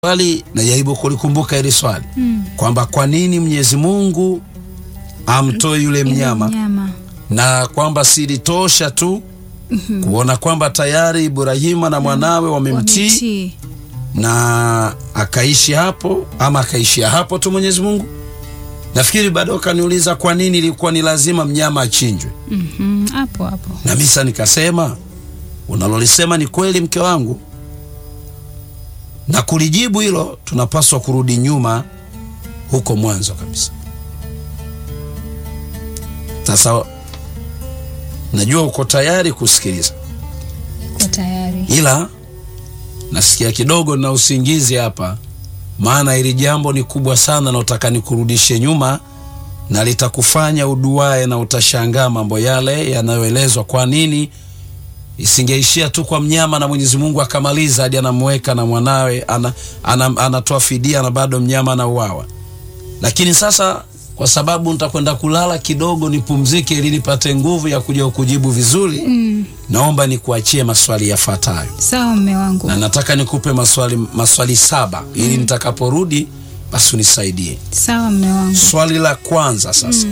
swali najaribu kulikumbuka hili swali Mm. kwamba kwa nini Mwenyezi Mungu amtoe yule Ile mnyama mnyama. na kwamba silitosha tu kuona kwamba tayari Ibrahima na mwanawe wamemtii Wametii. na akaishi hapo ama akaishia hapo tu Mwenyezi Mungu. Nafikiri bado kaniuliza kwa nini ilikuwa ni lazima mnyama achinjwe, Mhm, hapo hapo. na misa nikasema unalolisema ni kweli, mke wangu, na kulijibu hilo tunapaswa kurudi nyuma huko mwanzo kabisa. Sasa najua uko tayari kusikiliza, Uko tayari. ila nasikia kidogo na usingizi hapa, maana hili jambo ni kubwa sana na utaka nikurudishe nyuma na litakufanya uduae na utashangaa mambo yale yanayoelezwa. Kwa nini isingeishia tu kwa mnyama na Mwenyezi Mungu akamaliza hadi anamweka na mwanawe ana, ana, anatoa fidia na bado mnyama anauawa? Lakini sasa kwa sababu nitakwenda kulala kidogo nipumzike, ili nipate nguvu ya kuja kujibu vizuri Mm. naomba nikuachie maswali yafuatayo Sawa mme wangu. na nataka nikupe maswali, maswali saba ili nitakaporudi basi unisaidie. Sawa mme wangu. Swali la kwanza sasa,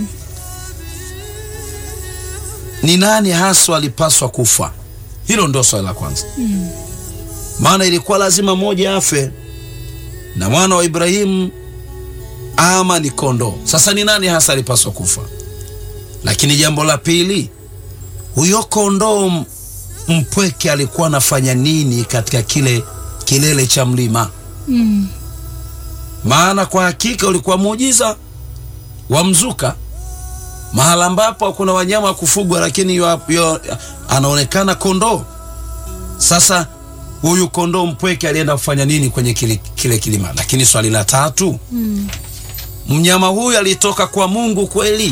ni nani haswa alipaswa kufa? Hilo ndio swali la kwanza, maana ilikuwa lazima mmoja afe na mwana wa Ibrahimu ama ni kondoo. Sasa ni nani hasa alipaswa kufa? Lakini jambo la pili, huyo kondoo m- mpweke alikuwa anafanya nini katika kile kilele cha mlima? Mm. maana kwa hakika ulikuwa muujiza wa mzuka mahala ambapo hakuna wanyama wa kufugwa, lakini yo, yo, anaonekana kondoo. Sasa huyu kondoo mpweke alienda kufanya nini kwenye kile, kile kilima? Lakini swali la tatu, Mm. mnyama huyu alitoka kwa Mungu kweli?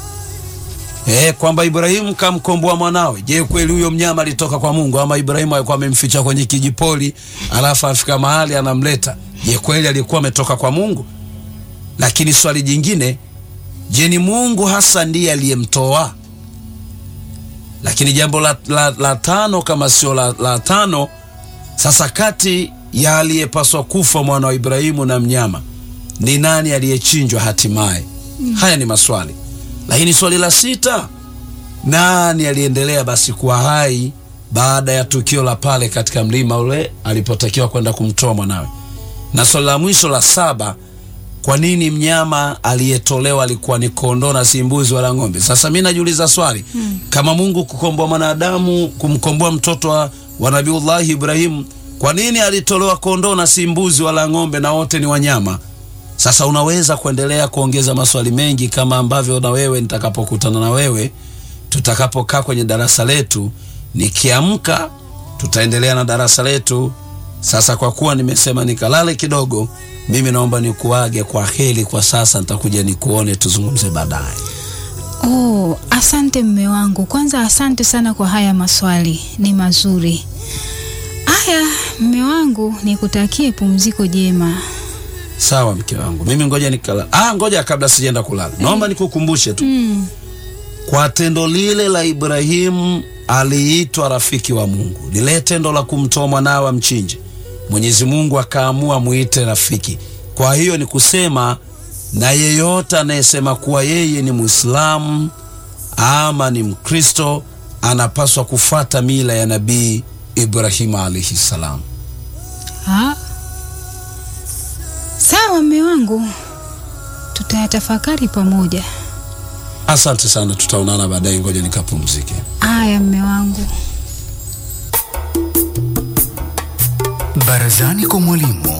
Eh, kwamba Ibrahimu kamkomboa mwanawe. Je, kweli huyo mnyama alitoka kwa Mungu ama Ibrahimu alikuwa amemficha kwenye kijipoli alafu afika mahali anamleta? Je, kweli alikuwa ametoka kwa Mungu? Lakini swali jingine, je, ni Mungu hasa ndiye aliyemtoa? Lakini jambo la, la, la tano kama sio la, la tano, sasa kati ya aliyepaswa kufa mwana wa Ibrahimu na mnyama ni nani aliyechinjwa hatimaye? Haya ni maswali. Lakini swali la sita, nani aliendelea basi kuwa hai baada ya tukio la pale katika mlima ule alipotakiwa kwenda kumtoa mwanawe? Na swali la mwisho la saba, kwa nini mnyama aliyetolewa alikuwa ni kondoo na si mbuzi wala ng'ombe? Sasa mi najiuliza swali kama Mungu kukomboa mwanadamu, kumkomboa mtoto wa, wa Nabiullahi Ibrahimu, kwa nini alitolewa kondoo na si mbuzi wala ng'ombe na wote ni wanyama? Sasa unaweza kuendelea kuongeza maswali mengi kama ambavyo na wewe nitakapokutana na wewe tutakapokaa kwenye darasa letu, nikiamka tutaendelea na darasa letu. Sasa kwa kuwa nimesema nikalale kidogo, mimi naomba nikuage kwa heri kwa sasa, nitakuja nikuone tuzungumze baadaye. Oh, asante mme wangu. Kwanza asante sana kwa haya maswali, ni mazuri. Haya mme wangu, nikutakie pumziko jema. Sawa mke wangu, mimi ngoja nikala. Ah, ngoja kabla sijaenda kulala, naomba nikukumbushe tu Mm. kwa tendo lile la Ibrahimu aliitwa rafiki wa Mungu, lile tendo la kumtoa mwanawe amchinje, Mwenyezi Mungu akaamua muite rafiki. Kwa hiyo ni kusema na yeyote anayesema kuwa yeye ni Muislamu ama ni Mkristo anapaswa kufuata mila ya Nabii Ibrahimu alaihi salam. Ha? Sawa mme wangu, tutayatafakari pamoja. Asante sana, tutaonana baadaye. Ngoja nikapumzike. Haya mme wangu. Barazani kwa mwalimu.